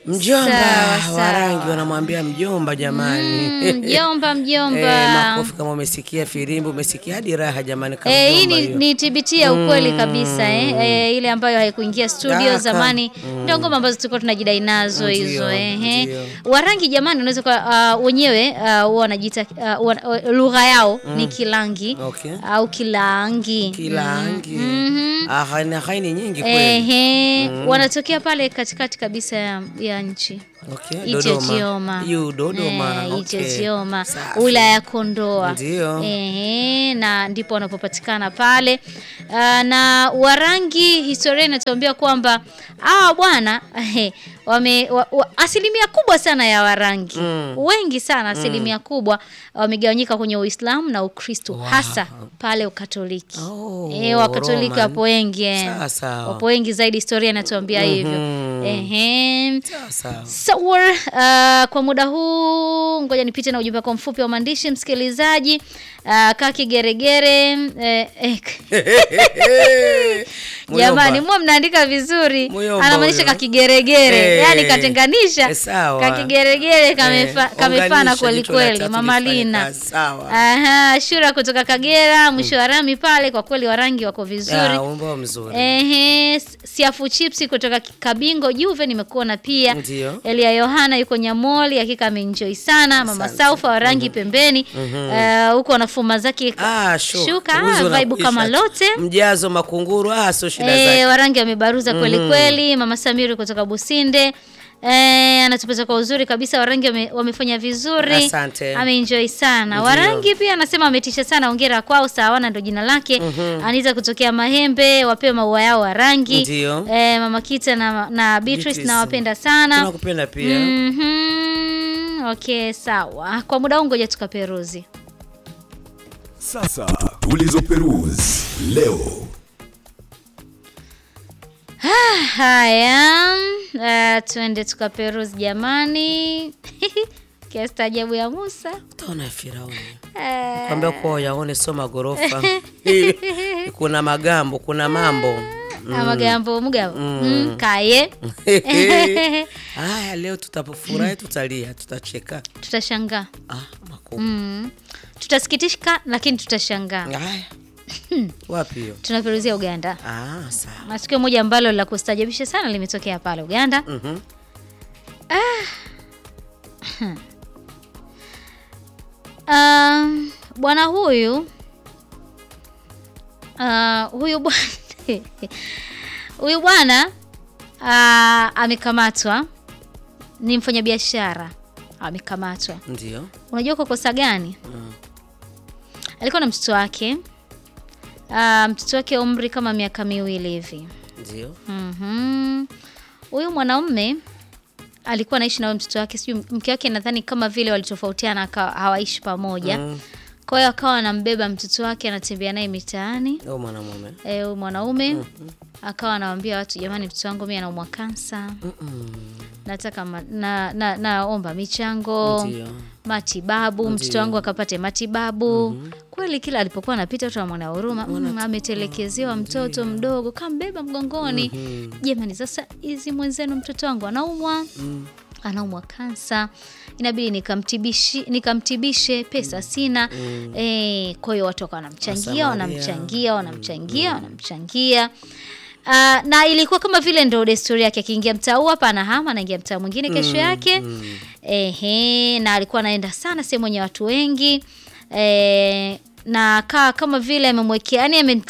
Mjomba Sawa, sawa. Warangi wanamwambia mjomba jamani. Mm, mjomba mjomba. Eh, makofi kama umesikia firimbi, umesikia hadi raha jamani kama Eh, hii mjomba ni, hiyo. ni TBT ya ukweli kabisa eh. Eh, ile ambayo haikuingia studio Daka. zamani ndio ngoma ambazo tulikuwa tunajidai nazo Ndio, hizo eh. eh. ndio. Warangi jamani, unaweza kwa uh, wenyewe uh, huwa wanajiita uh, wana- uh, lugha yao ni Kilangi Okay. au Kilangi. Kilangi. Mhm. Ah, haina haini nyingi kweli. Ehe, wanatokea pale katikati kabisa ya, ya nchi Okay, Ichechioma. Yu Dodoma. Eh, okay. Ichechioma, Safi. wilaya ya Kondoa. Ndio. Ehe, na ndipo wanapopatikana pale. Ah, na Warangi, historia inatuambia kwamba hawa bwana eh, wame wa, wa, asilimia kubwa sana ya Warangi Mm. wengi sana, asilimia kubwa wamegawanyika kwenye Uislamu na Ukristo, hasa pale Ukatoliki. Oh, Eh, Wakatoliki Roman. wapo wengi eh. Sawa, sawa. wapo wengi zaidi, historia inatuambia hivyo. Mhm. Ehe. Sawa, sawa. Sawa, uh, kwa muda huu ngoja nipite na ujumbe wako mfupi wa maandishi msikilizaji. Uh, kaki geregere eh, eh, jamani, mwa mnaandika vizuri, Muyomba anamaanisha huyo. kakigeregere Eh, yani katenganisha eh, sawa. kakigeregere kamefa, Eh, kamefana unganisha kweli jicho la kweli, tatu mama lifanye Lina. kazi, sawa. Aha, Shura kutoka Kagera, mwisho wa rami pale, kwa kweli warangi wako vizuri. Ah, wimbo mzuri. Ehe, siafu chipsi kutoka Kabingo Juve nimekuona pia. Ndio. Elia Yohana yuko Nyamoli, hakika ameenjoy sana. Mama Asante. Saufa wa rangi pembeni Eh, huko anafuma zake Ah, sure. shuka Uzi ah, vibe unakwisha kama tu. lote. Mjazo makunguru ah, sio shida Eh, zake. warangi amebaruza kweli kweli. Mama Samiri kutoka Businde Eh, anatupata kwa uzuri kabisa. Warangi wame, wamefanya vizuri, Asante. ameenjoy sana. Ndio. Warangi pia anasema ametisha sana, ongera kwao. Sawana ndo jina lake. Anita kutokea Mahembe, wapewe maua yao Warangi. Ndio. Eh, Mama Kita na, na Beatrice Beatrice. nawapenda sana. Tunakupenda pia. Mhm. Okay, sawa. Kwa muda huu ngoja tukaperuzi. Sasa tulizoperuzi leo. Haya, uh, tuende tukaperuzi jamani. Kiastaajabu ya Musa. Utaona Firauni. Eh, Kwambia kwa yaone sio magorofa. kuna magambo, kuna mambo. amagambo mugambo Mm, kaye Haya, leo tutapofurahi, tutalia, tutacheka. tutashangaa Ah, makubwa. mm. tutasikitika lakini tutashangaa Haya. Wapi hiyo? tunaperuzia uganda Ah, sawa. na tukio moja ambalo la kustajabisha sana limetokea pale uganda Mhm. Um, bwana huyu uh, huyu bwana huyu bwana uh, amekamatwa, ni mfanyabiashara amekamatwa. Ndio. Unajua kwa kosa gani? Alikuwa na mtoto wake uh, mtoto wake umri kama miaka miwili hivi. Ndio. Mhm. Huyu mwanaume alikuwa anaishi na huyo mtoto wake, sijui mke wake, nadhani kama vile walitofautiana, akawa hawaishi pamoja. Mm. Kwa hiyo akawa anambeba mtoto wake, anatembea naye mitaani. Au mwanamume. Eh, huyu mwanaume akawa anawaambia watu, jamani, mtoto wangu mimi anaumwa kansa, nataka ma, na, na, naomba michango Ndio. matibabu, mtoto Ndio. wangu akapate matibabu. Kweli kila alipokuwa anapita watu wanamwona huruma, mm, ametelekezewa mtoto mdogo, kambeba mgongoni. Jamani, sasa hizi mwenzenu, mtoto wangu anaumwa anaumwa kansa, inabidi nikamtibishi nikamtibishe, pesa sina. Eh, kwa hiyo watu wakawa wanamchangia Wasamaria. wanamchangia wanamchangia wanamchangia. Ah, na ilikuwa kama vile ndo desturi yake, akiingia mtaa huu hapa anahama, anaingia mtaa mwingine kesho yake. Ehe, na alikuwa anaenda sana sehemu yenye watu wengi eh, na kaa kama vile amemwekea yani